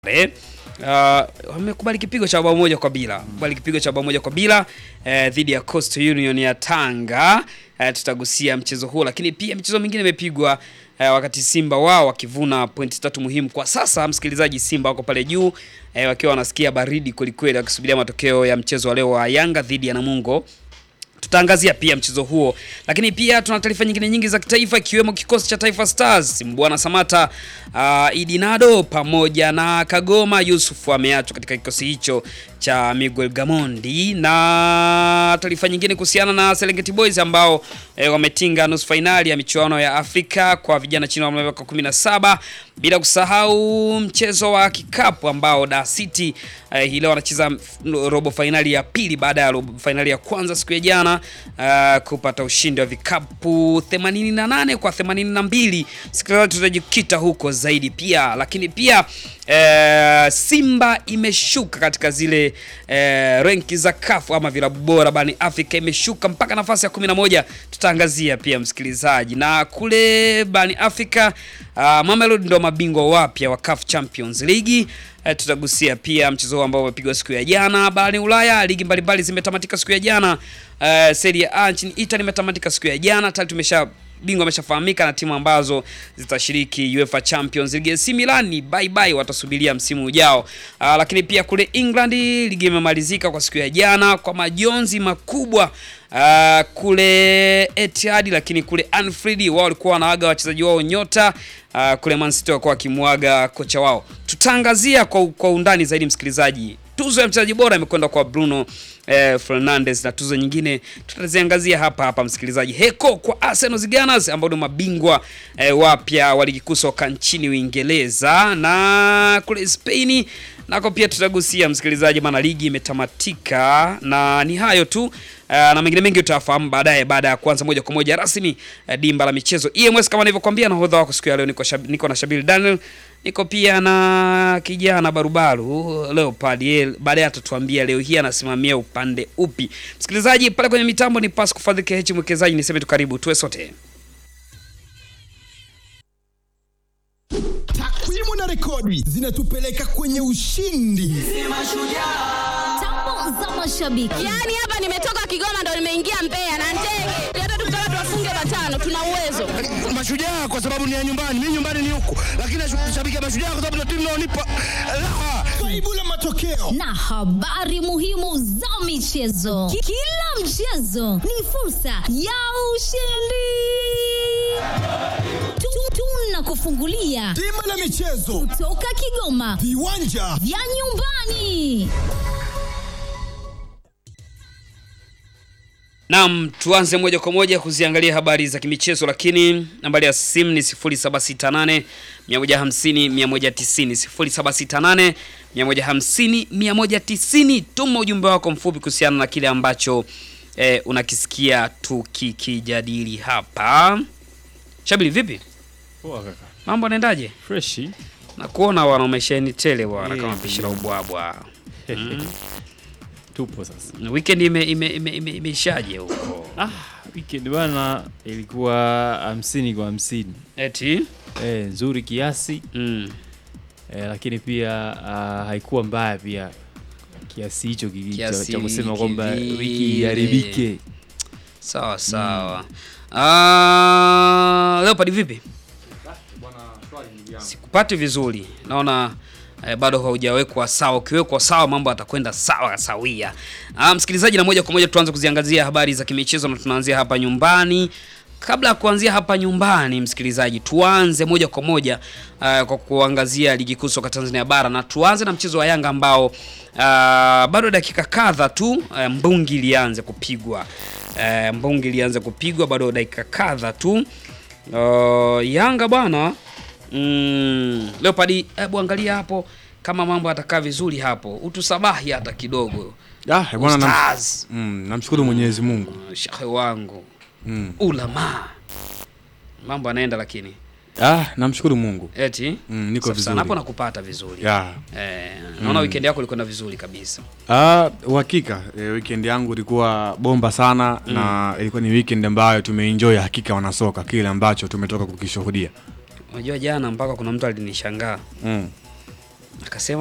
sare. Uh, wamekubali kipigo cha bao moja kwa bila kubali kipigo cha bao moja kwa bila eh, dhidi ya Coastal Union ya Tanga. Eh, tutagusia mchezo huo, lakini pia michezo mingine imepigwa eh, wakati Simba wao wakivuna pointi tatu muhimu kwa sasa. Msikilizaji, Simba wako pale juu eh, wakiwa wanasikia baridi kwelikweli, wakisubiria matokeo ya mchezo wa leo wa Yanga dhidi ya Namungo tutaangazia pia mchezo huo, lakini pia tuna taarifa nyingine nyingi za kitaifa ikiwemo kikosi cha Taifa Stars, Mbwana Samata, uh, Idinado pamoja na Kagoma Yusuf ameachwa katika kikosi hicho cha Miguel Gamondi, na taarifa nyingine kuhusiana na Serengeti Boys ambao eh, wametinga nusu fainali ya michuano ya Afrika kwa vijana chini ya miaka 17, bila kusahau mchezo wa kikapu ambao Dar City eh, hii leo wanacheza robo fainali ya pili baada ya robo fainali ya kwanza siku ya jana uh, kupata ushindi wa vikapu 88 kwa 82. Sikilizaji, tutajikita huko zaidi pia, lakini pia eh, Simba imeshuka katika zile eh, renki za CAF ama vilabu bora barani Afrika, imeshuka mpaka nafasi ya 11. Tutaangazia pia msikilizaji, na kule barani Afrika uh, Mamelodi ndio mabingwa wapya wa CAF Champions League. Eh, tutagusia pia mchezo huo ambao umepigwa siku ya jana barani Ulaya. Ligi mbalimbali zimetamatika siku ya jana. Uh, Serie A nchini Italy imetamatika siku ya jana. Tayari tumesha bingwa ameshafahamika na timu ambazo zitashiriki UEFA Champions League. AC Milan bye bye, watasubiria msimu ujao. Uh, lakini pia kule England ligi imemalizika kwa siku ya jana kwa majonzi makubwa. Uh, kule Etihad, lakini kule Anfield wao walikuwa wanaaga wachezaji wao nyota. Uh, kule Man City walikuwa wakimwaga kocha wao. Tutaangazia kwa, kwa undani zaidi msikilizaji. Tuzo ya mchezaji bora imekwenda kwa Bruno eh, Fernandes na tuzo nyingine tutaziangazia hapa hapa msikilizaji. Heko kwa Arsenal Gunners ambao ni mabingwa eh, wapya wa ligi kuu soka nchini Uingereza na kule Spain nako pia tutagusia msikilizaji, maana ligi imetamatika na ni hayo tu. Uh, na mengine mengi utafahamu baadaye, baada ya kuanza moja kwa moja rasmi uh, dimba la michezo EMS kama nilivyokuambia. Nahodha wako siku ya leo niko, shab, niko na Shabil Daniel, niko pia na kijana barubaru Leopard. Baadaye atatuambia leo hii anasimamia upande upi. Msikilizaji pale kwenye mitambo ni Pasco Fadhili KH mwekezaji, niseme tu karibu tuwe sote. Takwimu na rekodi zinatupeleka kwenye ushindi. Tambo za mashabiki. Yaani hapa nimetoka Kigoma ndo nimeingia Mbeya na ndege. Hata tukitaka tuwafunge matano tuna uwezo. Mashujaa kwa sababu ni ya nyumbani, mimi nyumbani ni huku, lakini nashabikia Mashujaa kwa sababu ndio timu inaonipa raha. Faibu la matokeo Na habari muhimu za michezo. Ki- Kila mchezo ni fursa ya ushindi. Tu- Tunakufungulia bima la michezo, toka Kigoma viwanja vya nyumbani. Naam, tuanze moja kwa moja kuziangalia habari za kimichezo, lakini nambari ya simu ni 0768 150 190, 0768 150 190. Tuma ujumbe wako mfupi kuhusiana na kile ambacho eh, unakisikia tukikijadili hapa. Shabili, vipi Poa kaka. mambo yanaendaje? Freshi. Na kuona wana umesheni tele bwana, Eh, kama pishi la ubwabwa. Tupo sasa. Weekend ime ime ime ime- imeishaje huko? Ah, weekend bwana ilikuwa hamsini kwa hamsini. Eti Eh, nzuri kiasi mm. eh, lakini pia ah, haikuwa mbaya pia kiasi hicho ki- cha Kiasi cha kusema kwamba kivile. wiki iharibike. Sawa sawa. Ah, Leopard vipi? Sikupati vizuri. Naona eh, bado haujawekwa sawa. Ukiwekwa sawa mambo atakwenda sawa sawia. Ah, msikilizaji, na moja kwa moja tuanze kuziangazia habari za kimichezo na tunaanzia hapa nyumbani. Kabla ya kuanzia hapa nyumbani, msikilizaji, tuanze moja kwa moja uh, kwa kuangazia ligi kuu soka Tanzania bara na tuanze na mchezo wa Yanga ambao uh, bado dakika kadha tu uh, mbungi ilianze kupigwa uh, mbungi ilianze kupigwa bado dakika kadha tu uh, Yanga bwana mm, Leopard, hebu angalia hapo kama mambo atakaa vizuri hapo, utusabahi hata kidogo Ah, bwana nam, Ustaz, mm, namshukuru Mwenyezi Mungu. shekhe wangu Mm. ulama, mambo anaenda lakini Ah, namshukuru Mungu. eti Mm, niko Safi sana. vizuri. hapo nakupata vizuri Ya. eh, naona weekend yako ilikwenda vizuri kabisa. Ah, uhakika e, weekend yangu ilikuwa bomba sana na ilikuwa ni weekend ambayo tumeenjoy hakika wanasoka kile ambacho tumetoka kukishuhudia. Unajua jana mpaka kuna mtu alinishangaa Mm. akasema